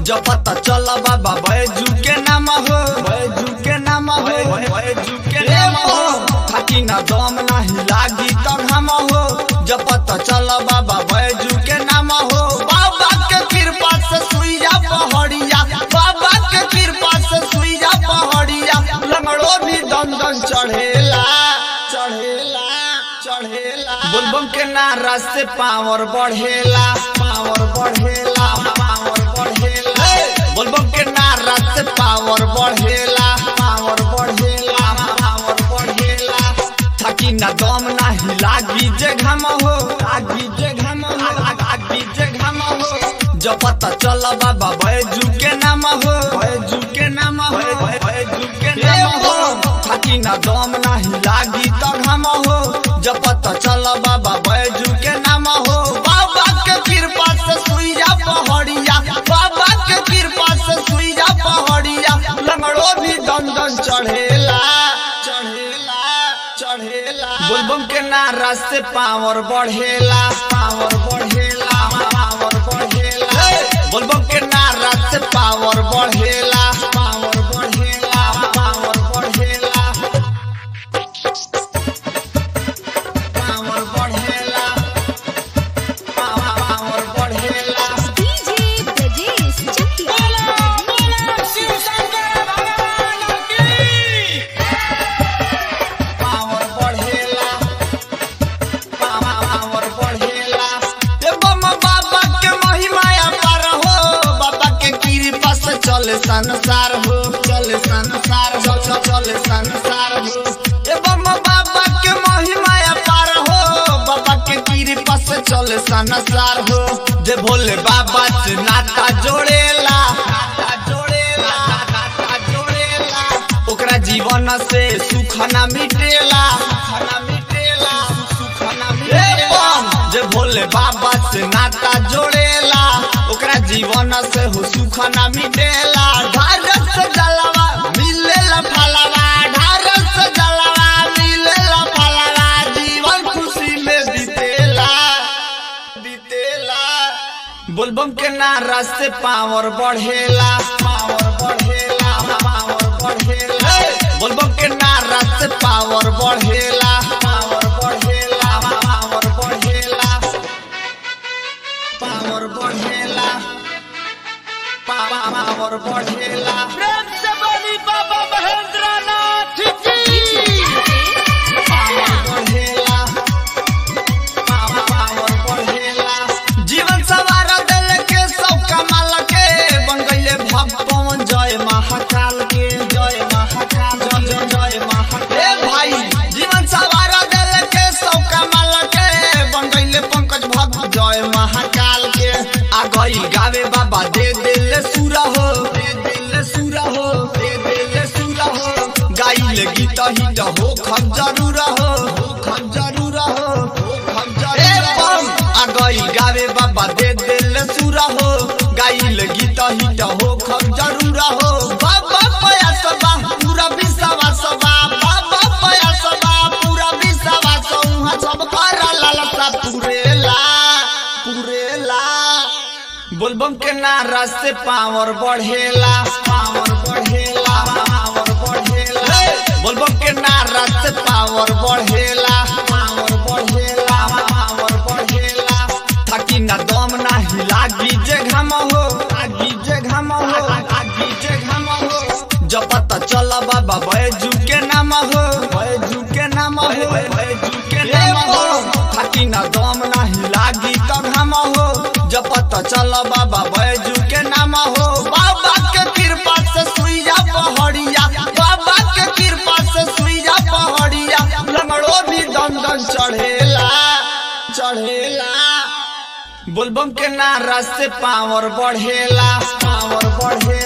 जपत चल बाबा बैजू के नाम हो बैजू के नाम हो बैजू के नाम हो थाकी ना दम नाही लागी त घाम हो जपत चल बाबा बैजू के नाम हो बाबा के कृपा से सुइया पहड़िया बाबा के कृपा से सुइया पहड़िया लंगड़ो भी दम दम चढ़ेला चढ़ेला चढ़ेला बुलबम के नारा से पावर बढ़ेला पावर बढ़ेला पावर बढ़ेला बुलबम के नारा से पावर बढ़ेला पावर बढ़ेला पावर बढ़ेला थाकी ना दम नाही लागी जे घम हो लागी जे घम हो लागी जे घम हो जपत चल बाबा बैजू के नाम हो बैजू के नाम हो बैजू के नाम हो थाकी ना दम नाही लागी त घम हो जपत चल बाबा बैजू के नाम हो बाबा के कृपा से सुइया पहड़िया बाबा के कृपा से सुइया पहड़िया लंगड़ो भी दम दम चढ़ेला चढ़ेला चढ़ेला बुलबम के नारा से पावर बढ़ेला पावर बढ़ेला पावर बढ़ेला बुलबम के नारा से पावर बढ़ेला पावर बढ़ेला पावर बढ़ेला पावर बढ़ेला पावर बढ़ेला DJ Brajesh Chakya. पावर बढ़ेला पावर बढ़ेला ए बम बाबा के महिमाया पर हो बाबा के कृपा से चले संसार हो चले संसार हो चल- चले संसार हो ए बम बाबा के महिमाया पर हो बाबा के कृपा से चले संसार हो जे भोले बाबा से नाता जोड़ेला नाता जोड़ेला नाता जोड़ेला ओकरा जीवन से सुख ना मिटेला सुख ना मिटेला सुख ना मिटेला जे भोले बाबा से नाता जोड़ेला ओकरा जीवन से हो सुख ना मिटेला ढारस से जलवा मिलेला फलवा ढारस से जलवा मिलेला फलवा जीवन खुशी में बीतेला बीतेला बोलबम के नारा से पावर बढ़ेला पावर बढ़ेला पावर बढ़ेला बोलबम के नारा से पावर बढ़ेला पावर बढ़ेला पावर बढ़ेला पावर बढ़ेला पावर बढ़ेला प्रेम से बोली बाबा महेंद्र नाथ की पावर बढ़ेला पावर बढ़ेला जीवन सवार दिल के सब कमाल के बन गईले भगवान जय महाकाल के जय महाकाल जय जय महाकाल ए भाई जीवन सवार दिल के सब कमाल के बन गईले पंकज भक्त जय महाकाल के आ गई गावे बाबा दे दिल सुरा हो दे दिल सुरा हो दे दिल सुरा हो गाइले गीत हिट हो खम जरूर हो खम जरूर हो खम जरूर हो आ गई गावे बाबा दे दिल सुरा हो गाइल गीत हिट हो खम जरूर हो बाबा पयास बा पूरा विश्वास बा बाबा पयास बा पूरा विश्वास उहाँ सब कर लालसा पुरेला पुरेला बोलबम के नारा से पावर बढ़ेला पावर बढ़ेला पावर बढ़ेला बोलबम के नारा से पावर बढ़ेला पावर बढ़ेला पावर बढ़ेला थाकी ना दम नाही लागी जे घम हो लागी जे घम हो लागी जे घम हो जपत चल बाबा बैजू के नाम हो बैजू के नाम हो बैजू के नाम हो थाकी ना दम नाही लागी त घम हो जपत चल बाबा बैजू के नाम हो बाबा के कृपा से सुइया पहड़िया बाबा के कृपा से सुइया पहड़िया लंगड़ो भी दम दम चढ़ेला चढ़ेला बोलबम के नारा से पावर बढ़ेला पावर बढ़ेला